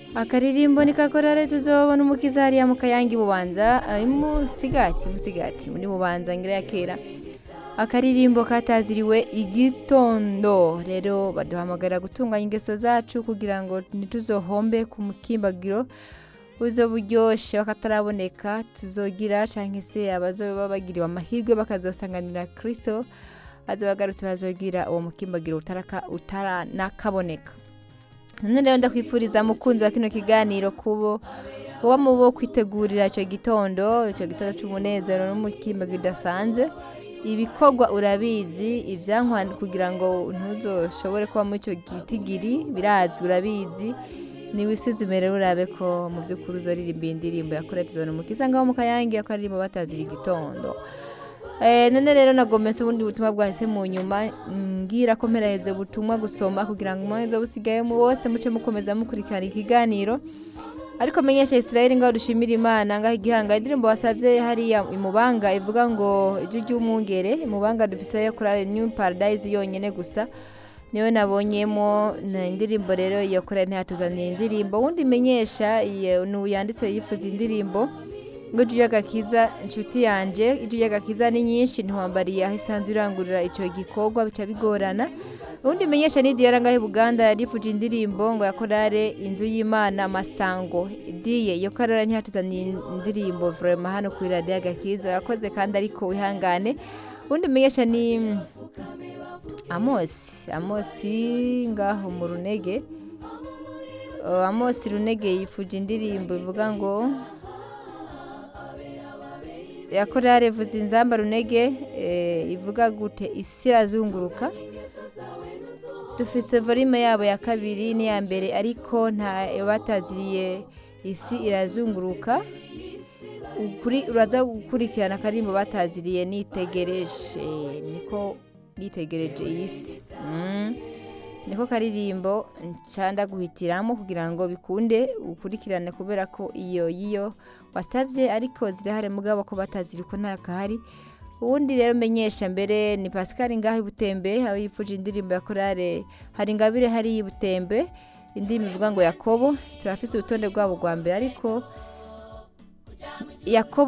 akaririmbo ni kakorare tuzobona umukiza hariya mu kayangi bubanza eh, musigati musigati muri bubanza ngira ya kera akaririmbo kataziriwe igitondo rero baduhamagara gutunganya ingeso zacu kugira ngo ntituzohombe ku mukimbagiro buzo buryoshe bakataraboneka tuzogira canke se abazoba bagiriwe amahirwe bakazosanganira kristo azobagarutse bazogira uwo mukimbagiro utaraka utaranakaboneka none rero ndakwifuriza mukunzi wa kino kiganiro kubo kuba mu bo kwitegurira icyo gitondo icyo gitondo cy'umunezero n'umukimbagiro udasanzwe ibikorwa urabizi ibyankwa kugira ngo ntuzoshobore kuba muri icyo gitigiri birazwi urabizi niwisuzumire rero urabe ko mu by'ukuri uzoririmba iyi ndirimbo yakorera izona umukiza ngaho mu kayange ko aririmbo batazira igitondo Eh, none rero nagomese ubundi butumwa bwahise mu nyuma ngira ko mperaheze ubutumwa gusoma kugira ngo umwanya busigaye mu bose muce mukomeza mukurikirana ikiganiro ariko menyesha Israel ngaho dushimira Imana ngaho igihanga indirimbo wasabye hariya imubanga ivuga ngo ijwi ry'umwungere imubanga dufise yo kurare New Paradise yonyene gusa niwe nabonyemo na indirimbo rero iyo korera ntiyatuzaniye indirimbo wundi menyesha iyo yanditse yifuza indirimbo ngo ijwi ry'agakiza inshuti yanje ijwi ry'agakiza ni nyinshi ntiwambariye aho isanzwe irangurira icyo gikorwa bica bigorana ubundi menyesha ni diyara ngaho buganda yarifuje indirimbo ngo yakorare inzu y'imana masango diye iyo karara ntiyatuzaniye indirimbo vrema hano ku iradiyo agakiza yakoze kandi ariko wihangane ubundi menyesha ni amosi amosi ngaho mu runege Uh, amosi runege yifuje indirimbo ivuga ngo yakorera vuza inzamba runege eh, ivuga gute isi irazunguruka dufise volume yabo ya kabiri n'iya mbere ariko nta bataziriye isi irazunguruka ukuri uraza gukurikirana akarimbo bataziriye nitegereje niko nitegereje iyi si mm. niko karirimbo ncanda guhitiramo kugira ngo bikunde ukurikirane kubera ko iyo yiyo wasabye ariko zirahari mugabo ko bataziri ko nta kahari ubundi rero menyesha mbere ni Pascal ngaho ibutembe aho yifuje indirimbo ya korale hari ingabire hari ibutembe indirimbo ivuga ngo yakobo turafise urutonde rwabo rwa mbere ariko yakobo